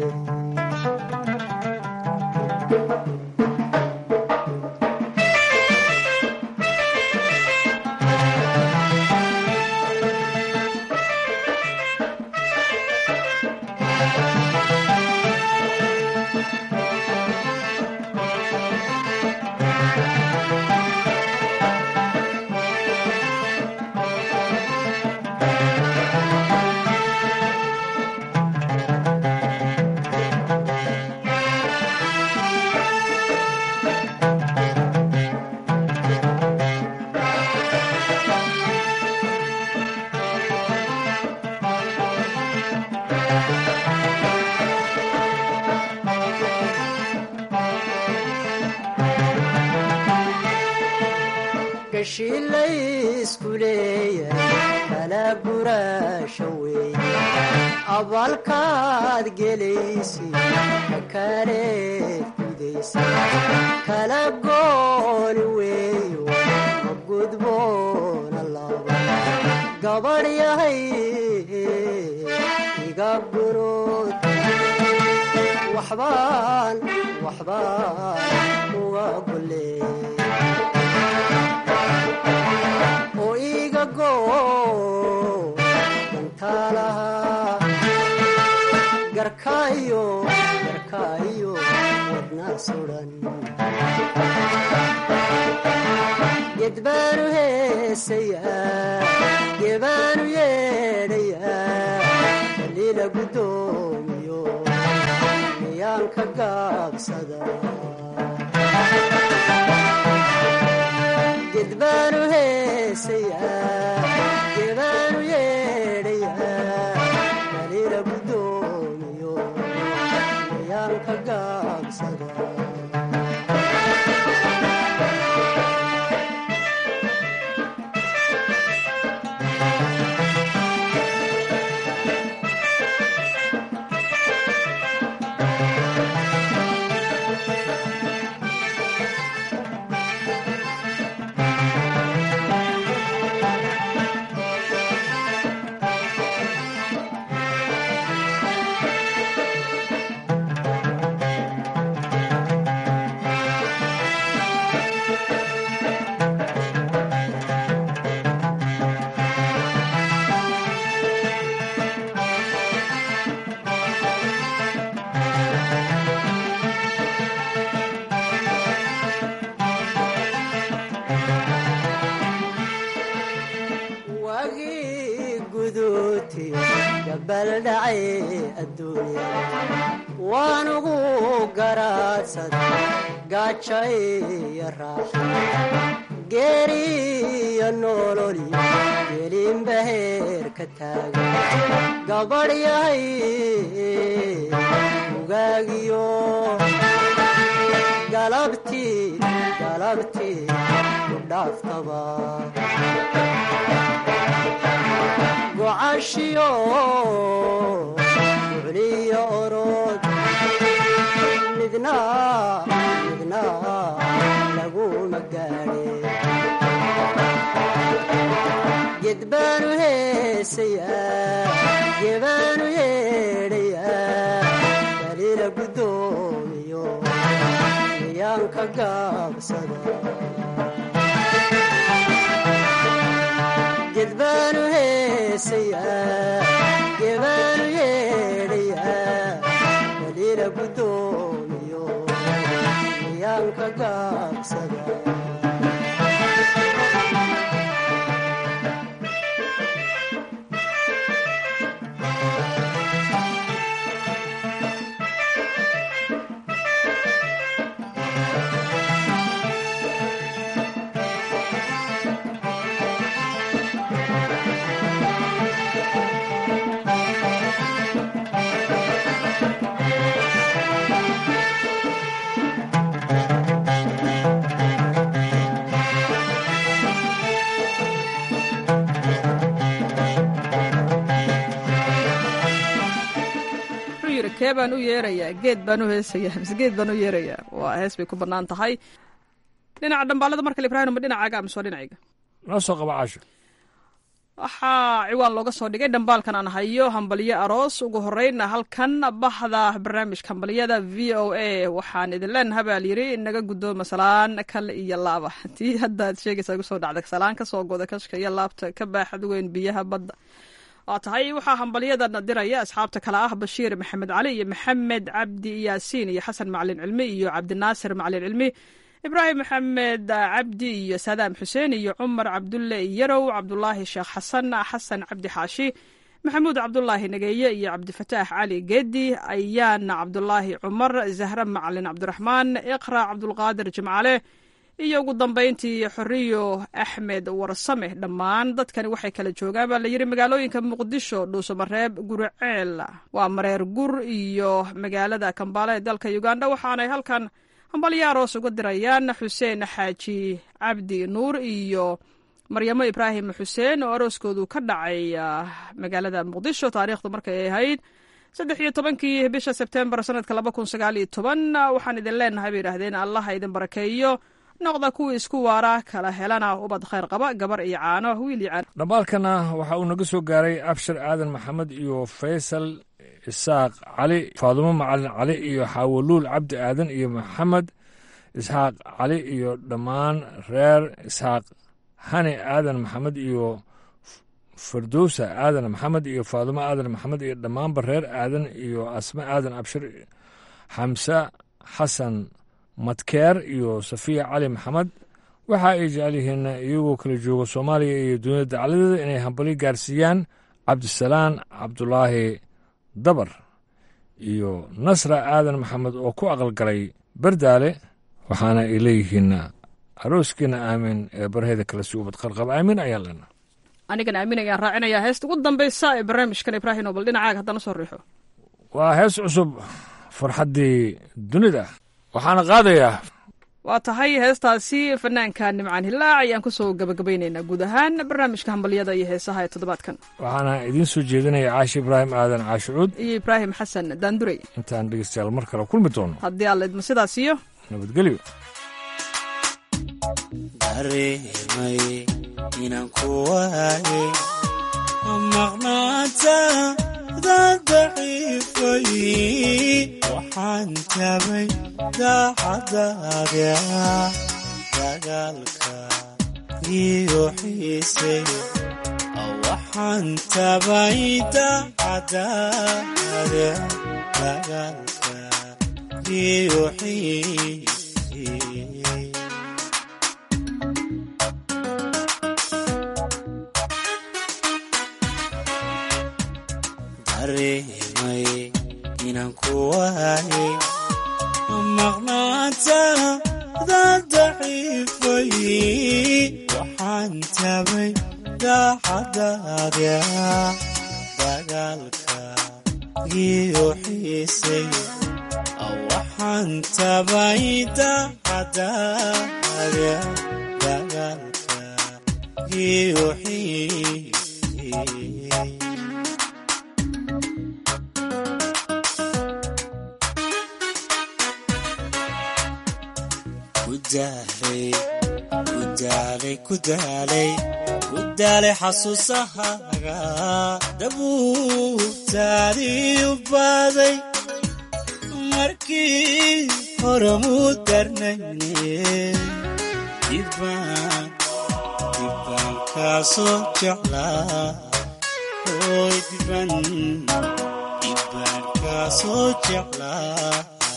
gashiilaysku leeyahay kala guraasha weeye abaalkaad gelaysi kakaaleed gudaysa kala gooni weeyo ma gudboona laba gabadh yahay iga gurood waxbaan waxbaan uga golee oo iga goo dantaalaha garkaayo garkaayo wadna sudan gedbaanu heesayaa gebaanu yeedhayaa kaliila guddoomiyo miyaan ka gaabsada gedbaanu heesayaa gebaanu yeedhayaa kaliila guddoomiyo miyaan ka gaabsada wagii guduuti gabaldhacay adduunya waanugu garaadsad gaaja iyo raaxa geeriyo nololi gelinba heer ka taaga gabadh yahay ugaagiyo galabtii galabtii ku dhaaftaba gocashiyo bucliyo orod midna midna laguma gaadhe gedbaanu heesayaa gebaanu yeedhayaa daliila guddoomiyo miyaanka gaabsada gedbaanu heesayaa gebaanu yeedhayaa daliila guddoomiyo miyaanka gaabsada wuxuu yidhi kee baan u yeerayaa geed baan u heesayaa mise geed baan u yeerayaa waa hees bay ku bannaan tahay dhinaca dhambaalada markale ibraahim ma dhinacaaga mise waa dhinacayga noo soo qaba caasho waxaa ciwaan looga soo dhigay dhambaalkan aan hayo hambalyo aroos ugu horeyna halkan baxda barnaamijka hambalyada v o a waxaan idin leenaha baa layidhi naga guddooma salaan kale iyo laaba tii haddaad sheegaysaa igu soo dhacda salaan ka soo goda kashka iyo laabta ka baaxad weyn biyaha badda waa tahay waxaa hambalyadan diraya asxaabta kale ah bashiir maxamed cali iyo maxamed cabdi yaasiin iyo xasan macalin cilmi iyo cabdinaasir macalin cilmi ibraahim maxamed cabdi iyo saadaam xuseen iyo cumar cabdulle yarow cabdulaahi sheekh xasan xasan cabdi xaashi maxamuud cabdulaahi nageeye iyo cabdifataax cali geedi ayaana cabdulaahi cumar zahra macalin cabdiraxmaan iqra cabdulqaadir jimcale iyo ugu dambayntii xoriyo axmed warsame dhammaan dadkani waxay kala joogaan baa layidhi magaalooyinka muqdisho dhuusamareeb guriceel waa mareer gur iyo magaalada kambaale ee dalka uganda waxaanay halkan hambalyo aroos uga dirayaan xuseen xaaji cabdi nuur iyo maryamo ibraahim xuseen oo arooskoodu ka dhacay magaalada muqdisho taariikhdu markay ahayd saddex iyo tobankii bisha sebtembar sanadka laba kun sagaal iyo toban waxaan idin leenahay bay yidhaahdeen allaha idin barakeeyo noqda kuwii isku waara kala helana ubad khayr qaba gabar iyo caano wiil iyo caano dhambaalkana waxa uu naga soo gaaray abshir aadan maxamed iyo faysal isaaq cali faadumo macalin cali iyo xaawoluul cabdi aadan iyo maxamed isxaaq cali iyo dhammaan reer isxaaq hani aadan maxamed iyo firdowsa aadan maxamed iyo faadumo aadan maxamed iyo dhammaanba reer aadan iyo asme aadan abshir xamse xasan madkeer iyo safiya cali maxamed waxa ay jecel yihiin iyagoo kala jooga soomaaliya iyo dunida dacladeeda inay hambalyo gaarsiiyaan cabdisalaan cabdulaahi dabar iyo nasra aadan maxamed oo ku aqalgalay bardaale waxaana ay leeyihiin arooskiina aamin ee barheeda kale si ubad qarqab aamin ayaa lena anigana aamin ayaan raacinayaa heesta ugu dambaysa ee barnaamijkan ibraahim oo bal dhinacaaga haddana soo riixo waa hees cusub farxaddii dunida waxaana qaadayaa waa tahay heestaasi fanaanka nimcaan hilaac ayaan kusoo gabagabaynaynaa guud ahaan barnaamijka hambalyada iyo heesaha ee toddobaadkan waxaana idiin soo jeedinaya caashi ibraahim aadan caashicuud iyo ibraahim xasan daandurey intaan dhegeystayaal mar kale kulmi doono haddii alla idmo sidaas iyo nabadgelyo dareemay inaan ku waaye maqnaantaada daciifay waxaan tabay daacadaada dagaalka iyo xiisay waxaan tabay daacadaada dagaalka iyo xiisay dareemay inaan ku waaye maqnaantaada daciifay waxaan tabay daacadaada dagaalka iyo xiisay waxaan tabay daacadaada dagaalka iyo xiisay kudaalay kudaalay kudaalay kudaalay xasuusahaaga dabuubtaadii u baaday markii hore muu darnayne dibbaan dibbaan kaasoo jeclaa hooy dibban dibbaan kaasoo jeclaa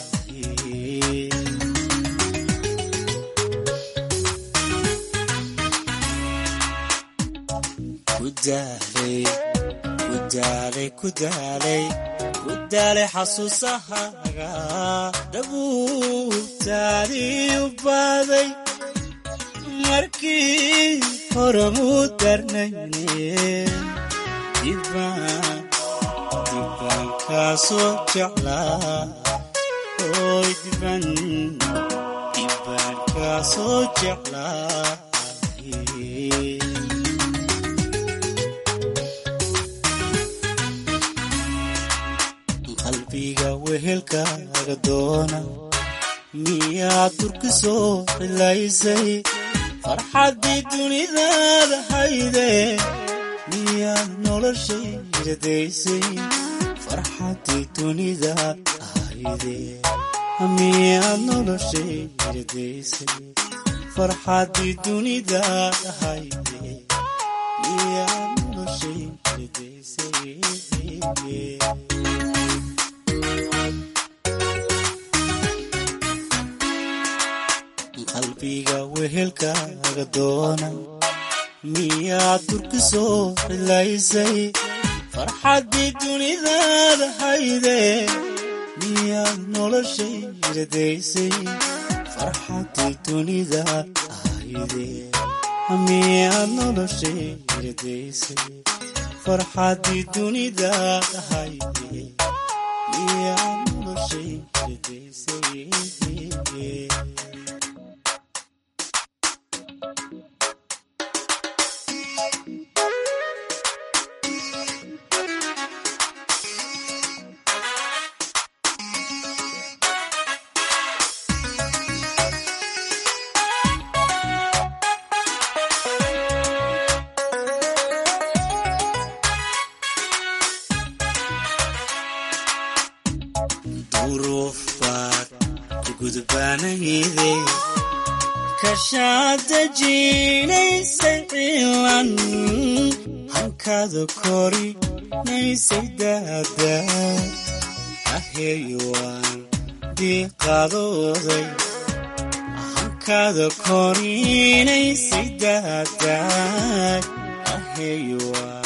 kudaalay kudaalay kudaalay kudaalay xasuusahaaga dabuubtaadii u baaday markii hore muu darnayne dibbaan dibbaan kaasoo jeclaa hooy dibban dibbaan kaasoo jeclaa qalbiga wehelkaaga doona miyaad turki soo cilaysay farxaddii dunidaada hayde miyaad noloshayda daysay farxaddii dunidaad hayde miyaad noloshayda daysay farxaddii dunidaad hayde miyaad noloshayda daysay qalbiga wehelkaaga doona miyaad turki soo cilaysay farxaddii dunidaada hayde miyaad noloshayda daysay farxaddii dunidaad hayde miyaad noloshayda daysay farxaddii dunidaad hayde miyaad noloshayda daysay duruuf baad ku gudbaanayde kashaad dejinaysay cilan hankaada korinaysay daada aheeyuwaan diiqadooday hankaada korinaysay daada aheeyuwaan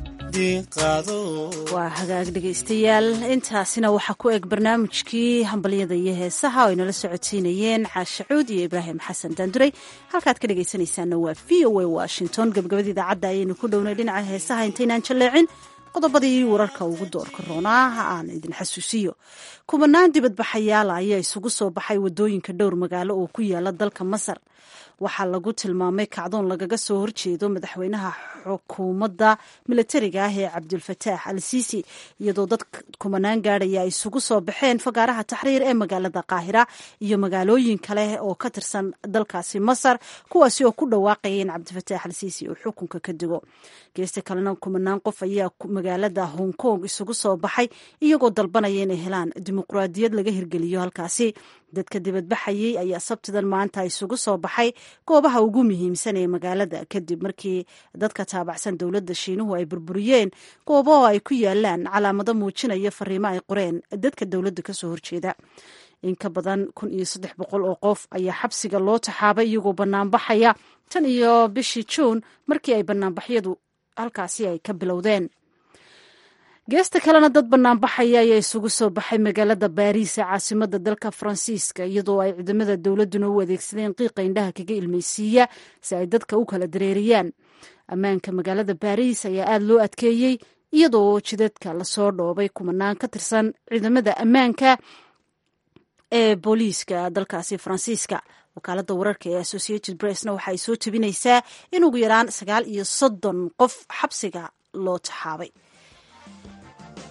waa hagaag dhegaystayaal intaasina waxaa ku eg barnaamijkii hambalyada iyo heesaha oo aynala socodsiinayeen caashacuud iyo ibraahim xasan daanduray halkaad ka dhegaysanaysaana waa v o a washington gabagabada idaacadda ayaynu ku dhownay dhinaca heesaha intaynaan jalleecin qodobadii wararka ugu doorka roonaa ha aan idin xasuusiyo kubanaan dibadbaxayaala ayaa isugu soo baxay wadooyinka dhowr magaalo oo ku yaala dalka masar waxaa lagu tilmaamay kacdoon lagaga soo horjeedo madaxweynaha xukuumadda milatariga ah ee cabdulfataax al siisi iyadoo dad kumanaan gaadhaya ay isugu soo baxeen fagaaraha taxriir ee magaalada qaahira iyo magaalooyin kale oo ka tirsan dalkaasi masar kuwaasi oo ku dhawaaqaya in cabdifataax al siisi uu xukunka ka digo geesta kalena kumanaan qof ayaa magaalada hong kong isugu soo baxay iyagoo dalbanaya inay helaan dimuqraadiyad laga hirgeliyo halkaasi dadka dibadbaxayay ayaa sabtidan maanta isugu soo baxay goobaha ugu muhiimsan ee magaalada kadib markii dadka taabacsan dowladda shiinuhu ay burburiyeen goobaho ay ku yaalaan calaamado muujinaya fariimo ay qoreen dadka dowladda kasoo horjeeda in ka badan kun iyo saddex boqol oo qof ayaa xabsiga loo taxaabay iyagoo banaanbaxaya tan iyo bishii juun markii ay banaanbaxyadu halkaasi ay ka bilowdeen geesta kalena dad banaanbaxaya ayaa isugu soo baxay magaalada baariis ee caasimada dalka faransiiska iyadoo ay ciidamada dowladuna u adeegsadeen qiiqa indhaha kaga ilmaysiiya si ay dadka u kala dareeriyaan ammaanka magaalada baariis ayaa aada loo adkeeyey iyadoo jidadka lasoo dhoobay kumanaan ka tirsan ciidamada ammaanka ee booliiska dalkaasi faransiiska wakaalada wararka ee associated pressna waxa ay soo tebinaysaa in ugu yaraan sagaal iyo soddon qof xabsiga loo taxaabay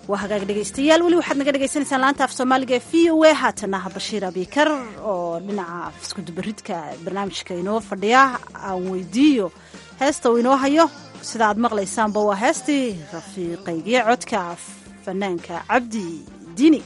waa hagaag dhegaystayaal weli waxaad naga dhagaysanaysaan laanta af soomaaliga ee v o a haatana bashiir abikar oo dhinaca iskudubaridka barnaamijka inoo fadhiya aan weydiiyo heesta uu inoo hayo sida aad maqlaysaanba waa heestii rafiiqaygiyo codka fanaanka cabdi diini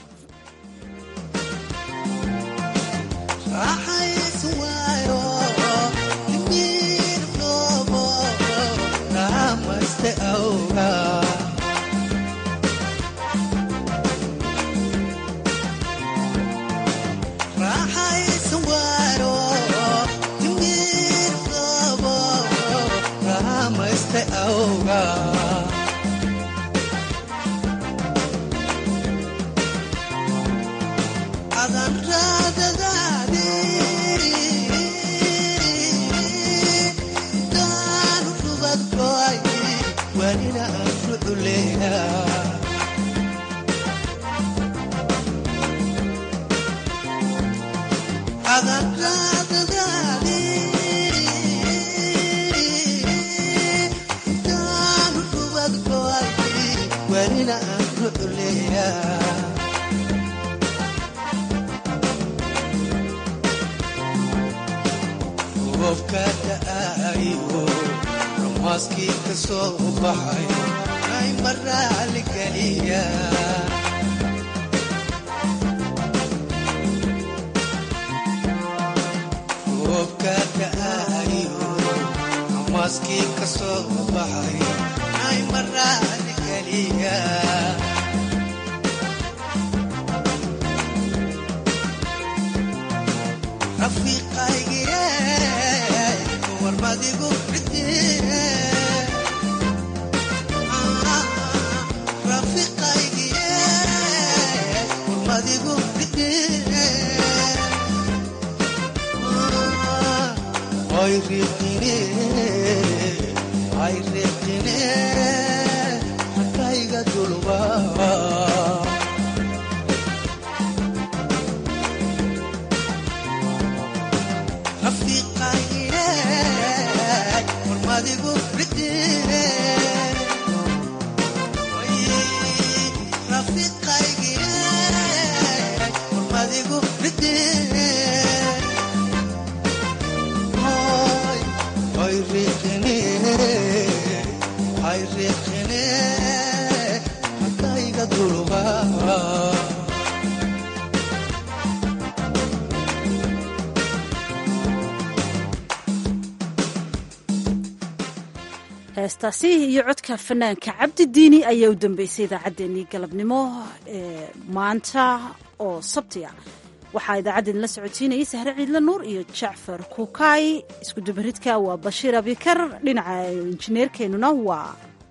heestaasi iyo codka fanaanka cabdi diini ayaa u dambeysay idaacaddeenii galabnimo ee maanta oo sabti ah waxaa idaacaddeen la socotiinayay sahre ciidle nuur iyo jacfar kukaay iskudubaridka waa bashiir abikar dhinaca injineerkeennuna waa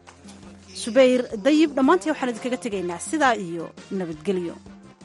subayr dayib dhammaantii waxaan idinkaga tegaynaa sidaa iyo nabadgelyo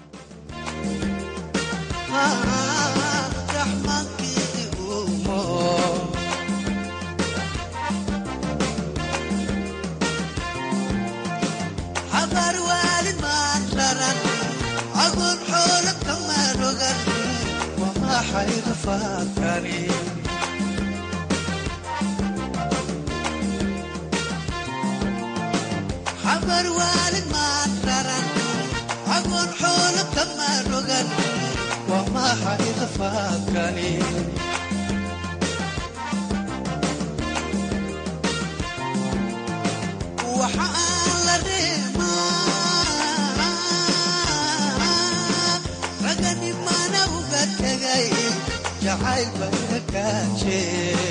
xabar waalid maan raran agoon xoolo kama rogan waa maxay rafaadkani waxa aan la reemaa raganimana uga tegay jacayl baa kaajee